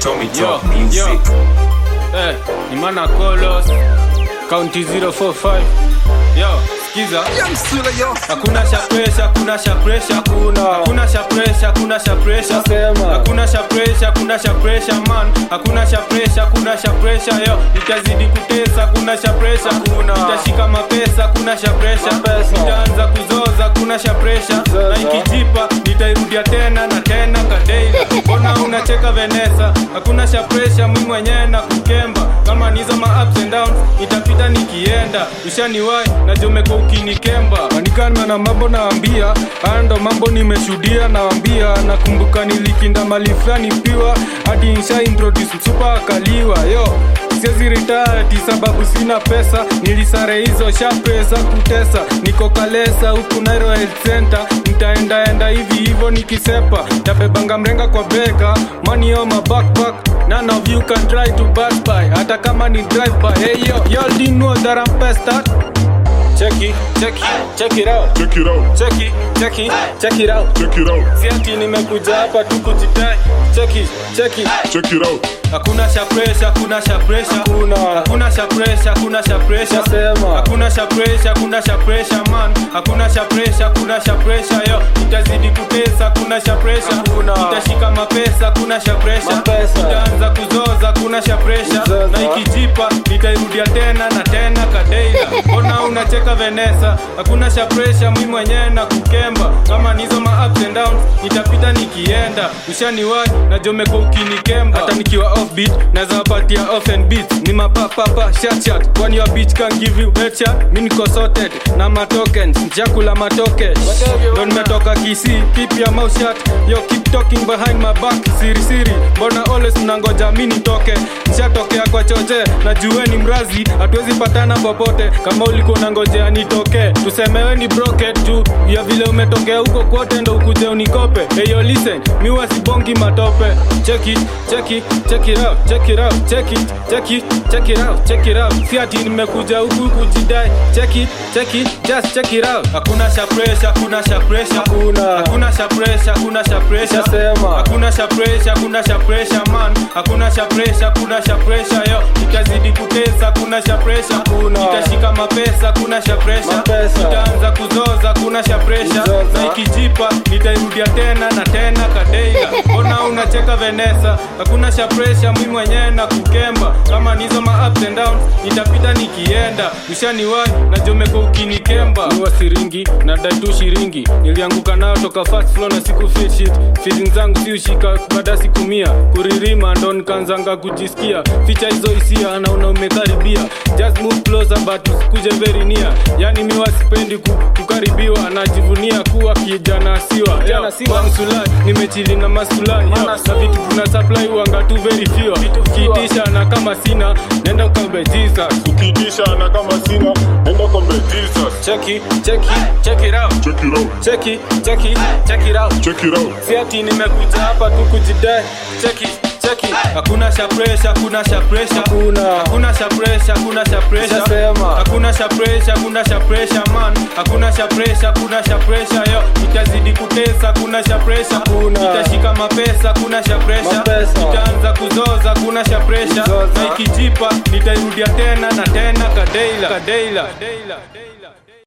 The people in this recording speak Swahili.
Tommy Yo, Talk Music. yo. Eh, ni mana Kolos County 045 Yo, skiza Hakuna sha pressure, hakuna sha pressure Hakuna. Hakuna sha pressure, hakuna sha pressure Nasema. Hakuna sha pressure, hakuna sha pressure man Hakuna sha pressure, hakuna sha pressure yo Itazidi kutesa, hakuna sha pressure Hakuna. Itashika mapesa, hakuna sha pressure Mapesa. Itaanza kuzoza, hakuna sha pressure Na Zoza. ikijipa, nitairudia tena na tena kadeila Mbona unacheka Venesa Hakuna sha pressure, mimi mwenyewe na kukemba Kama nizo ma ups and downs, itapita nikienda Ushaniwai, na jomeko ukinikemba Manikana na mambo naambia Haya ndo mambo nimeshuhudia nawambia Nakumbuka nilikinda mali fulani piwa Hadi nisha introduce msupa akaliwa Yo, siezi retire sababu sina pesa nilisare hizo sha pesa kutesa niko kalesa huku Nairo Health Center nitaendaenda hivi hivo nikisepa tabebanga mrenga kwa beka money on my backpack none of you can try to pass by hata kama ni drive by hey yo y'all didn't know that I'm past that check it check it check it out Check it out, check it check it check it out check it out, si ati nimekuja hapa tu kujitai check it check it check it out. Hakuna sha pressure, hakuna sha pressure. Hakuna. Hakuna sha pressure, hakuna sha pressure. Nasema. Hakuna sha pressure, hakuna sha pressure man. Hakuna sha pressure, hakuna sha pressure yo. Itazidi kutesa, hakuna sha pressure. Hakuna. Itashika mapesa, hakuna sha pressure. Mapesa. Itaanza kuzoza, hakuna sha pressure. Kuzoza. Na ikijipa, nitairudia tena na tena kadeila. Mbona unacheka Venesa? Hakuna sha pressure, mimi mwenyewe na kukemba. Kama nizo ma ups and downs, nitapita nikienda. Ushaniwai na jomeko ukinikemba. Hata nikiwa offbeat, naweza wapatia off and beat. Ni mapapapa, shat shat. Kwani your bitch can give you headshot? Mimi niko sorted na matokens, njakula matoke. Ndo nimetoka Kisii, keep your mouth shut. Yo keep talking behind my back, siri siri. Mbona always mnangoja mimi nitoke? Nishatokea kwa choche, najueni mrazi, hatuwezi patana popote. Kama ulikuwa unangojea nitoke, tusemewe ni broket tu. Ya vile umetokea huko kwote ndo ukuje unikope. Hey yo listen, mi wasibongi matope. Check it, check it, check it out, check it out, check it, check it, check it out, check it out. Si ati nimekuja huku kujidai. Check it, check it, just check it out. Hakuna sha pressure, hakuna sha pressure. Hakuna. Hakuna sha pressure, hakuna sha pressure. Nasema. Hakuna sha pressure, hakuna sha pressure man. Hakuna sha pressure, hakuna sha pressure yo. Itazidi kutesa, hakuna sha pressure. Hakuna. Itashika mapesa, hakuna sha pressure. Mapesa. Itaanza kuzoza, hakuna sha pressure. Kuzoza. Na ikijipa, nitairudia tena na tena kadeila. Mbona unacheka Venesa? Hakuna sha pressure, mimi mwenyewe na kukemba. Kama nizo ma ups and downs, nitapita nikienda. Ushaniwai na jomeko ukinikemba. Ni wasiringi na dai tu shiringi. Nilianguka nao toka first floor na siku feel shit. Feelings zangu si ushika baada siku mia. Kuririma ndo nikaanzanga kujisikia. Ficha hizo hisia naona umekaribia. Just move closer but usikuje very near. Yani mi wasipendi ku, kukaribiwa najivunia kuwa kijana siwa. Kijana siwa. Sulai, nimechili na masulai yo. Na vitu tuna supply wanga tu very few. Kiitisha na kama sina nenda ukambe Jesus. Ukitisha na kama sina, enda kombe Jesus. Check it, check it, check it out. Check it out, Check it, check it, check it out. check it out, Si ati nimekuja hapa tu kujidai. Check it, check it. Hakuna sha pressure, hakuna sha pressure. Hakuna. Hakuna sha pressure, hakuna sha pressure. Nishasema. Hakuna sha pressure, hakuna sha pressure man. Hakuna sha pressure, hakuna sha pressure yo. Itazidi kutesa, hakuna sha pressure. Hakuna. Itashika mapesa, hakuna sha pressure. Mapesa. Itaanza kuzoza, hakuna sha pressure. Kuzoza. Na ikijipa, nitairudia tena na tena kadeila. Kadeila. Kadeila.